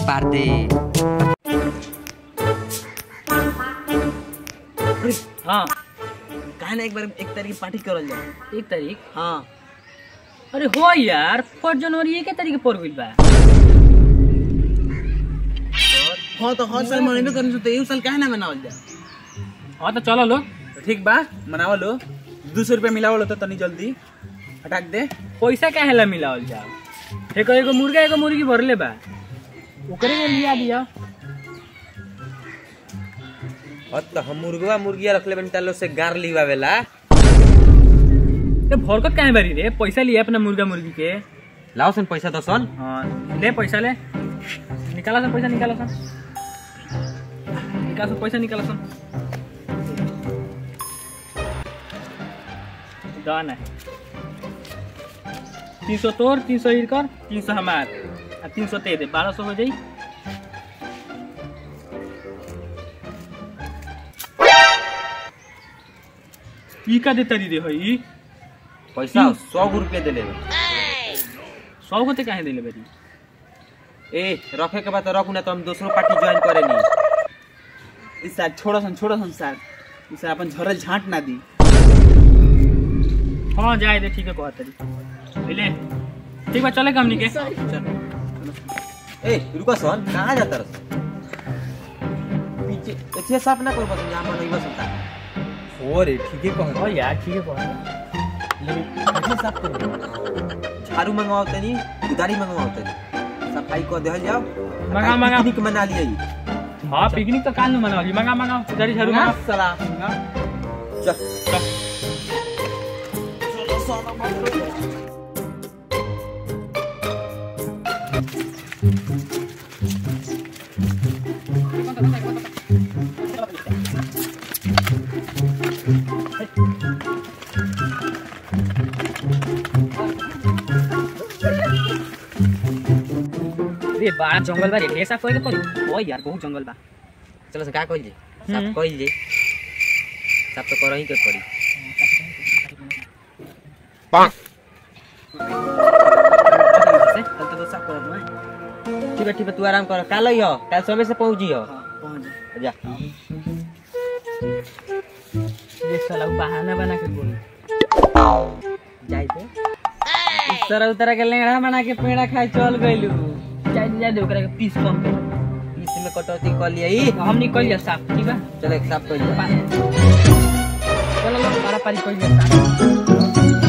पार दे हाँ काहे ना एक बार एक तारीख पार्टी करल जाए एक तारीख हाँ अरे हो यार फर्स्ट जनवरी एक तारीख पर गइल बा हाँ तो हर साल मनेबे करने तो एहू साल काहे ना मनावल जाए हाँ तो चलो लो तो ठीक बा मनावल लो दो सौ रुपया मिलावल तो तनी जल्दी हटाक दे पैसा काहे ला मिलावल जाओ एगो एगो मुर्गा एगो मुर्गी भरले बा ओकरे में लिया दिया और तो हम मुर्गवा मुर्गिया रखले बनी तालो से गार लिवावेला ते भरकत काहे बारी रे पैसा लिया अपना मुर्गा मुर्गी के लाओ सन पैसा दसन हाँ ले पैसा ले निकाला सन पैसा निकाला सन निकाल सन पैसा निकाला सन डन है तीन सौ तोर तीन सौ इरकर तीन सौ हमार आ तीन सौ तेरे बारह सौ हो जाई ई का देता दी रे हई पैसा सौ गो रुपया देले सौ को ते काहे देले बेरी ए रखे के बाद तो रखू ना तो हम दूसरो पार्टी ज्वाइन करेनी इस साल छोड़ो सन छोड़ो सन साल इस साल अपन झरल झांट ना दी हाँ जाए दे ठीक है कहत तरी ले ठीक बा चले हमनी के ए रुको सन कहाँ जाता रस पीछे एथिया साफ ना कर बस यहाँ मन बस होता ओरे ठीक है कह हो यार ठीक है कहत लेकिन साफ कर झाड़ू मंगवाओ तनी उदारी मंगवाओ तनी सफाई कर देहल जाओ मंगा मंगा पिकनिक मना लिया हाँ पिकनिक तो काल में मनावली मंगा मंगा उधारी झाड़ू मंगा साला चल चल रे बा जंगल बा रे ढेर साफ करे के पड़ी ओ यार बहुत जंगल बा चलो से का कइल जे हम्म। साफ कइल जे साफ तो करही के पड़ी से कल तो साफ कर दूं ठीक है ठीक है तू आराम कर काल हो काल समय से पहुंची हो हां पहुंच जा ये साला बहाना बना के बोल जाई थे इस तरह उतर के लेंगड़ा बना के पेड़ा खाए चल गइलू जाय जाय दे ओकरा के पीस कम कर बीच में कटौती कर लिया ई हम निकल जा साफ ठीक बा चलो एक साफ कर लिया चलो लो पारा पारी कर जा साफ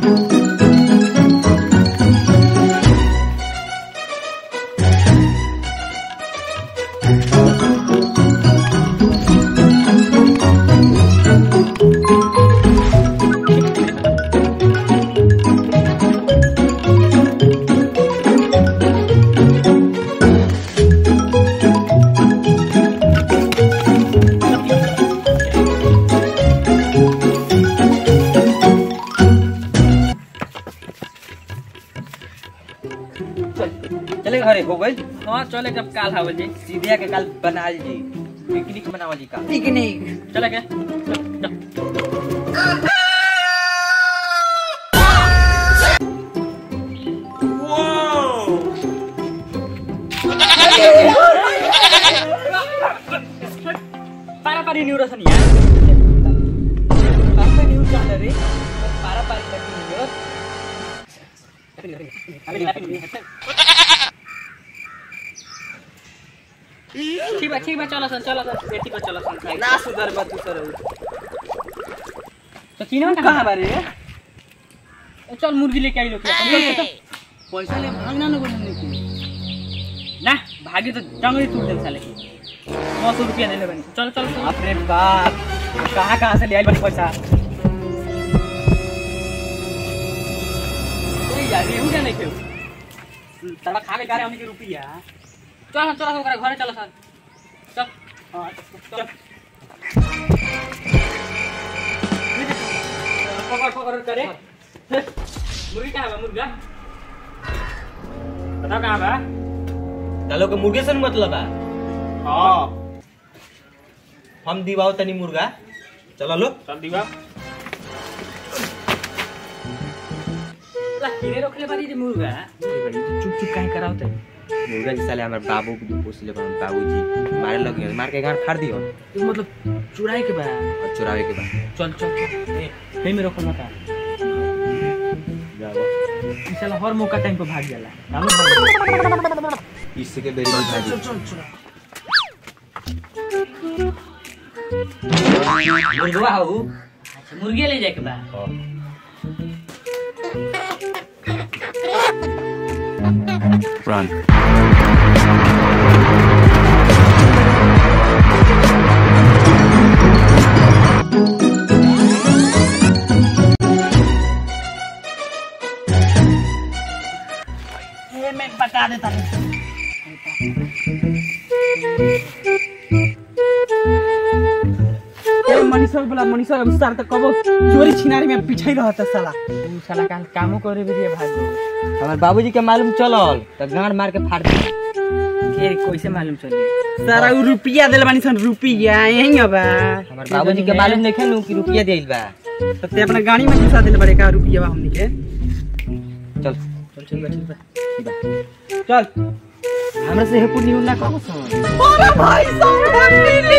चले घरे हो गई हां चले जब काल हावल जी सीधिया के काल बनाल जी पिकनिक मनावल जी का पिकनिक चले के चल, चल। पारा पारी न्यूरोसन यार apa ni ucap dari para para pikiran ठीक बा ठीक बा चलो सन चलो सन बेटी को चलो सन खाए ना सुधर बा तू सर तो किनो कहाँ कहां बारे चल मुर्गी लेके आई लोग पैसा ले भागना ना बोलने की ना भागी तो जंगली तोड़ दे साले नौ सौ रुपया दे ले बनी चलो चलो चलो बाप रे बाप कहाँ कहाँ से ले आई बड़ी पैसा ओए यार रेहू क्या नहीं खेल तड़ा खा के गारे हमनी के रुपया चल चल ओकरा घरे चल सर चल हां चल पकड़ पकड़ करे मुर्गी कहाँ बा मुर्गा बताओ कहाँ बा तालो के मुर्गे से न मतलब बा हाँ हम दिवाओ तनी मुर्गा चलो लो चल दीवा ला किने रखले बारी रे मुर्गा चुप चुप काहे कराओ ते मुर्गा जी साले हमारे बाबू के पोसले बा बाबूजी मारे लग गए मार के गाड़ फाड़ दियो ई मतलब चुराए के बा और चुरावे के बाद चल चल चल ए हे में रखल मत ई साला हर मौका टाइम पे भाग जाला हम भाग इसके बेरी में भाजी चल चल चल मुर्गा हो अच्छा मुर्गे ले जाए के बा Run. ए मैं पका देता हूं ए मनीषा बोला मनीषा अब सार त कबो चोरी छिनारी में पिछाई रहत साला तू साला काल कामो करे भी भाग गयो हमारे बाबूजी के मालूम चलल तो गाड़ मार के फाड़ दी के कैसे मालूम चली सारा उ रुपिया देले बानी सन रुपिया यही अब हमारे बाबूजी के मालूम नहीं खेलू कि रुपया देल बा तो ते अपना गाड़ी में घुसा देले बड़े का रुपिया बा हमनी के चल चल चल बा, चल बा। चल हमरा से हेपुर नहीं ना कहो सुन अरे भाई साहब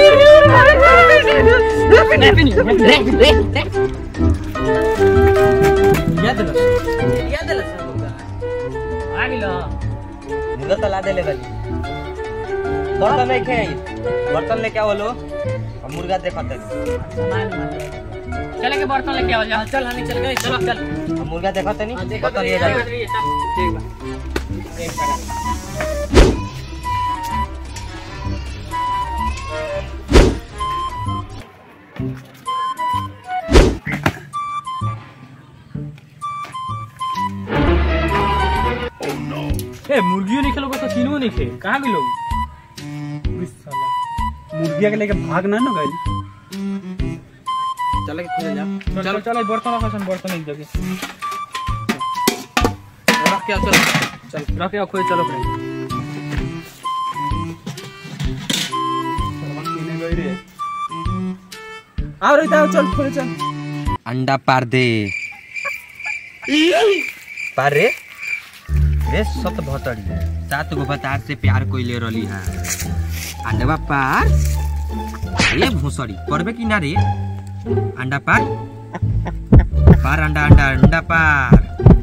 याद रख याद है सब आ गेलो मुर्गा तो ला देले बाजी बर्तन नहीं खे बर्तन लेके आओ लो और मुर्गा देखत है सामान चले के बर्तन लेके आओ जा चल हनी चल गए चलो चल और मुर्गा देखत नहीं देखो बर्तन ले जाओ ठीक बा एक सेकंड ए मुर्गियों नहीं खेलोगे तो तीनों नहीं खे कहाँ गेलो मुर्गिया के लेके भाग ना न गइल चल के खोल जा चलो चलो बर्तन रखो सन बर्तन एक जगह रख के आओ, चल चल रखे खोए चलो फ्रेंड आओ रे आओ चल खोल चल अंडा पार दे पार रे रे सत भतड़ी सात गो बतार से प्यार कोइले रली है अंडवा पार ये भोसड़ी करबे कि ना रे अंडा पार पार अंडा अंडा अंडा पार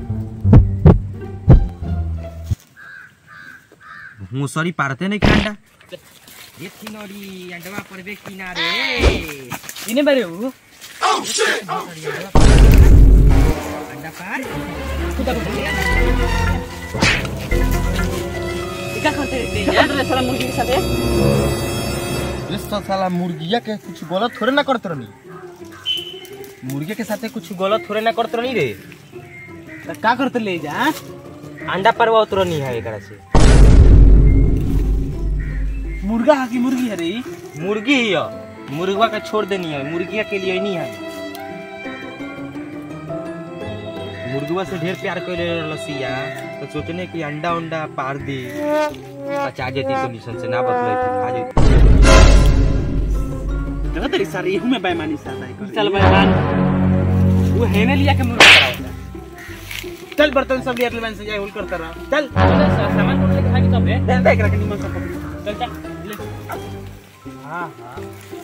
भोसड़ी पारते नहीं क्या अंडा ये थिनोरी अंडवा परबे कि ना रे इने बारे हो अंडा पार क्या करते रहते हैं यार साला मुर्गी के साथ ये तो साला मुर्गिया के कुछ गलत थोड़े ना करत रहनी मुर्गे के साथे कुछ गलत थोड़े ना करत रहनी रे तो का करते ले जा अंडा परवा उतरनी है एकरा से मुर्गा है कि मुर्गी है रे ई? मुर्गी ही है मुर्गा के छोड़ देनी है मुर्गिया के लिए नहीं है मुर्गवा से ढेर प्यार कर लसिया तो सोचने कि अंडा उंडा पार दे बचा जेती तो निशन से ना बदले खा जेती देखो तेरी सारी इहू में बेईमानी साथ है चल भाई मान वो है ने लिया के मुर्गा कराओ चल बर्तन सब लिया ले से जाए होल करता रहा चल चल सामान कौन लेके खाएगी तब रे दे देख रख निमन सब पकड़। चल चल ले हां हां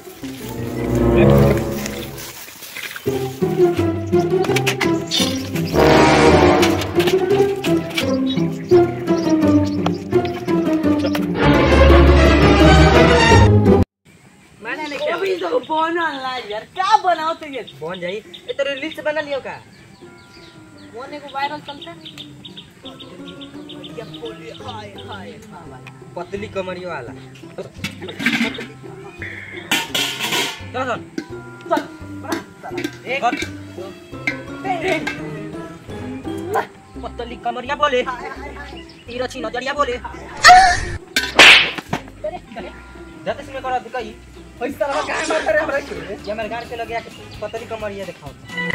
मैंने नहीं किया अभी तो बनला यार क्या बनाओ तो ये बन जाई ए तो रील्स बना लियो का मोने को वायरल चलता पतली कमरिया वाला चल चल एक पतली कमरिया बोले तिरछी नजरिया बोले जाते समय करा दिखाई पैसा रहा काहे मार करे हमरा के ये हमारे गांव के लगे आके पतली कमरिया दिखाओ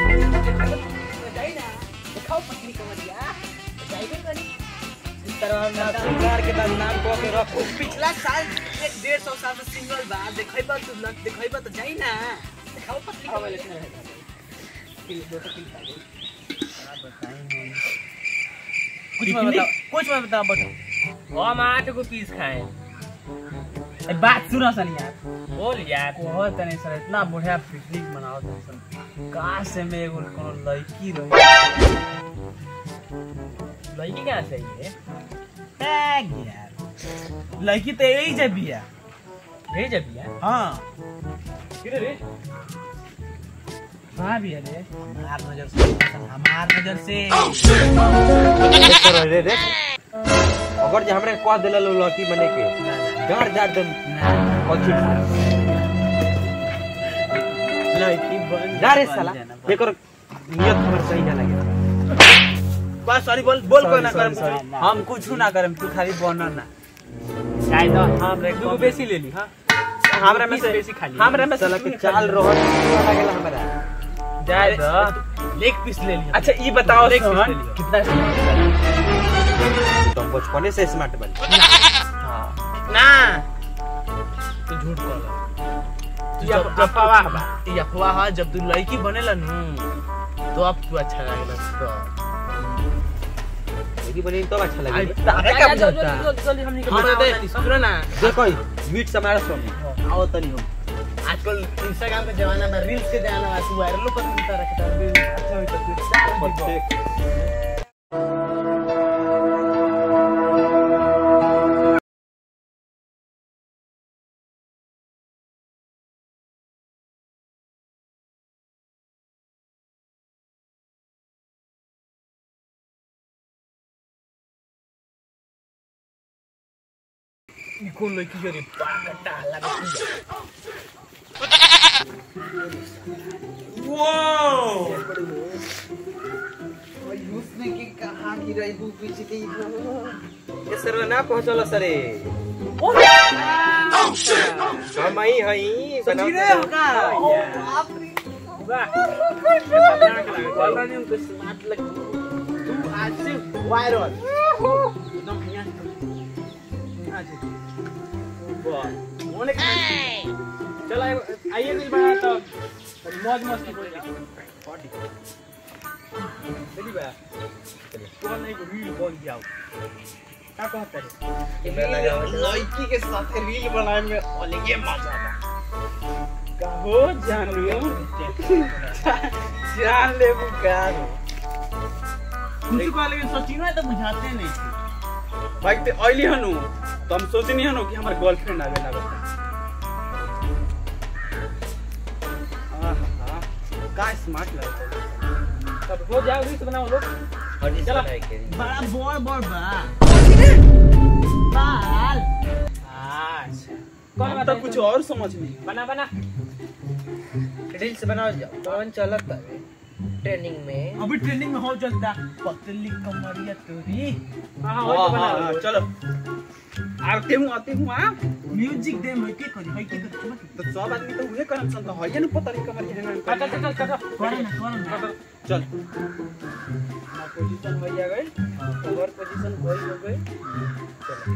दिखाओ पत्नी कमरिया जाइबे करी इस तरह हम ना सरकार के बाद नाम को के रखो पिछला साल एक डेढ़ सौ साल से सिंगल बा देखैबा तू ना देखैबा तो जाई ना दिखाओ पत्नी कमरिया कुछ मत बताओ कुछ मत बताओ बटो हम आठ गो पीस खाए ए, बात सुनो सन यार बोल यार कहो तनी सर इतना बढ़िया पिकनिक मनाओ तनी सन काश से में एगो कोनो लड़की रही लड़की कहाँ से ये टैग यार लड़की तो यही जब बिया भेज अभी यार हाँ किधर रे कहाँ बिया रे हमार नजर से हमार नजर से रे रे अगर जे हमरा कह देला लो लकी बने के गाड़ जाड़ दम कथी लड़की बन जा रे साला एकर नियत हमर सही ना लगे बस सॉरी बोल बोल Sorry, कोई ना sorry, करम sorry. हम कुछ ना करम तू खाली बनो ना चाय दो हम रे दू गो बेसी ले ली हाँ हमरा में से बेसी खा ली हमरा में से साला के चाल रहन लागेला हमरा चाय दो लेग पीस ले लिया अच्छा ये बताओ लेग पीस ले सोहन लिया। कितना तुम बचपने से स्मार्ट बन ना तू झूठ बोल तू जब जब अफवाह बा। ये अफवाह है जब तू लड़की बनेला नु तो अब तू अच्छा लगेला तो यदि बने तो अच्छा आई लगे तारे का बुझाता जल्दी हमनी के हम बनाओ दे तनी। सुनो ना देखो मीट समारा सुन आओ तनी हो आजकल इंस्टाग्राम के जमाना में रील्स के जमाना में तू वायरल कर मिलता रखता है अच्छा होई तो फिर चार दीबो। ई कौन लड़की के रे पागटा लगा उसने की कहा कि रही बू पीछे के ये सर ना पहुंचल सरे हम आई हई सच्ची रे होगा ओ बाप रे वाला ने उनको स्मार्ट लगी तू आज से वायरल एकदम यहाँ यहाँ से वाह होने का चलो आइए दिल बना तो मौज मस्ती करेंगे चली बा कौन नहीं रील बन गया क्या कहता है लड़की के साथ रील बनाए में अलग ही मजा आता कहो जान लियो जान ले बुकार कुछ को लेकिन सोची ना तो बुझाते नहीं थे भाई ते अइली हनु तो हम सोचनी हनु कि हमार गर्लफ्रेंड आवे ना बता आहा का स्मार्ट लगता है तब हो जाओ रील्स बनाओ लोग चलो बड़ा बॉय बॉय बा बाल अच्छा कौन हम बता तो कुछ और समझ नहीं बना बना रील्स बनाओ जाओ कौन चलत है ट्रेनिंग में अभी ट्रेनिंग में हो चलता पतली कमरिया तोरी हाँ हाँ हाँ वही तो हाँ बना हाँ, चलो आते हूँ आते हूँ आ म्यूजिक दे मैं के करी है के करी तो सब आदमी तो उहे करम सन तो है ना पता नहीं कमर के हैंग चल चल चल चल करो ना करो ना चल ना पोजीशन हो गई कवर पोजीशन कोई हो गई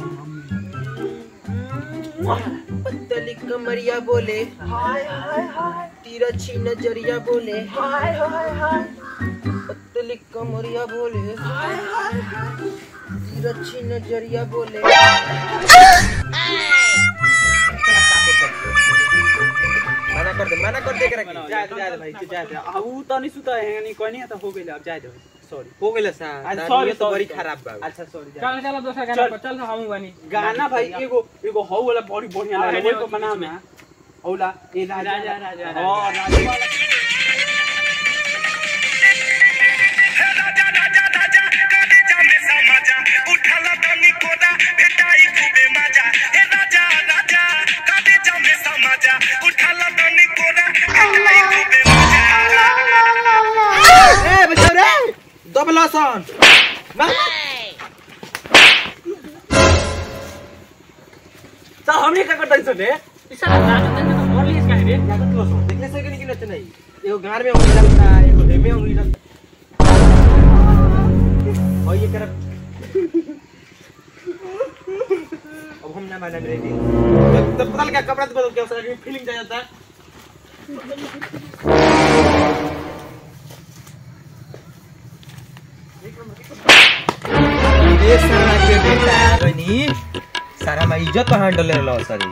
पतली कमरिया बोले हाय हाय हाय तिरछी नजरिया बोले हाय हाय हाय पतली कमरिया बोले हाय हाय हाय तिरछी नजरिया बोले मना कर दे मना कर दे करे जा दे जा दे भाई जा दे आ ऊ तो नहीं सुता है नहीं कोई नहीं तो हो गई अब जा दे सॉरी हो गेल सा अच्छा, तार sorry, नियत तो sorry, बड़ी sorry. खराब बा अच्छा सॉरी जा चल चल दूसरा गाना चल। पर चल हम बनी गाना भाई एगो एगो हौ वाला बड़ी बढ़िया हाँ, लगे है, वो को बना में औला ए राजा राजा, राजा, हां राजा वाला ए बचाओ रे दबला सन तो हमने का करता सुने इसा गाना तंग तो और लिए इसका है रे देखले से कि नहीं नहीं एगो गार में उंगली डालता एगो हेमे उंगली डालता और ये कर अब हम ना माना मेरे लिए तो पता लगा कपड़ा तो बदल के उसका फीलिंग जा जाता है ये सारा के बेटा जी सारा हमारी इज्जत पर हैंडल ले लो सर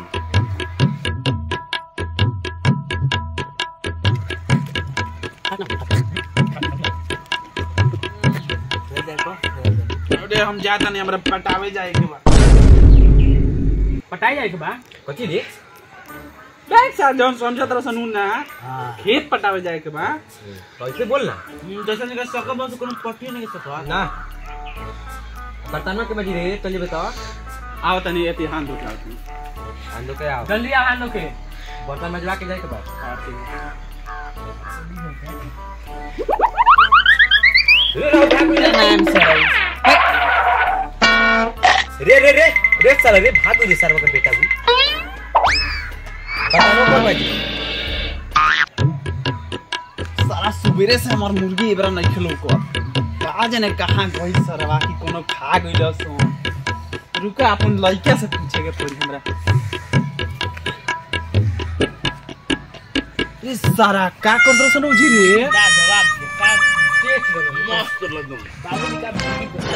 अरे हम जाता नहीं हमरा पटावे जाए के बा पटाई जाए के बा कथी रे बैग साथ जौन समझत रह सनू ना हां खेत पटावे जाए के बा कैसे बोल ना हम्म, जैसे निकल सक बस कोनो पट्टी नहीं के सकवा ना बर्तनों के बजी रे चलिए बताओ आओ तनी एती हाथ धो के हम लोग के आओ जल्दी आ हम लोग के बर्तन मजवा के जाए के बाद हाँ, ठीक है। रे रे रे रे साला रे भागो रे सारा का बेटा भी बर्तनों पर बजी सारा सुबेरे से हमार मुर्गी एबरा नहीं खेलो को का जाने कहाँ गई सरवा की कोनो खा गइल सो रुका अपन लइका से पूछे के पड़ी हमरा रे सारा का कर दो सनो जी रे का जवाब दे का देख लो मस्त लगम बाबूजी का भागी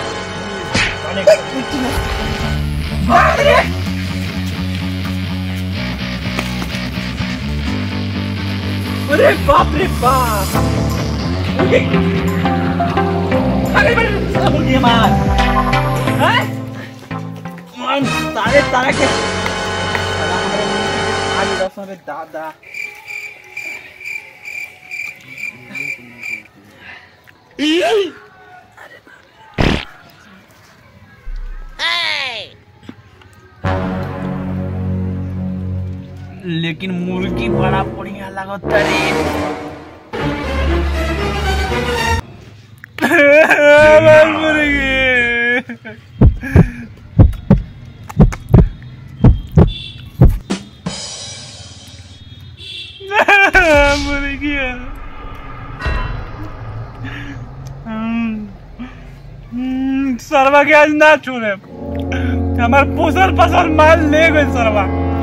अरे बाप रे बाप अरे बड़े साला मुर्गी मार हैं मन तारे तारे के साला हमरा मुर्गी आज दस रे दादा लेकिन मुर्गी बड़ा बढ़िया लागत रे मुर्गी मुर्गी सरवा के आज ना छोड़े हमार पोसल पसल माल ले गए सरवा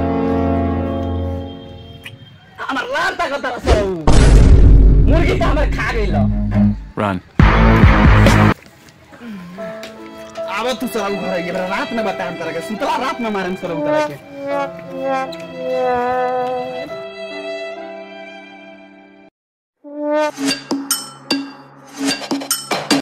हमर लान तक तर सौ मुर्गी त हमर खा गइल आवा तू सर घर ये रात में बताएं तरह के सुतला रात में मारे सर तरह के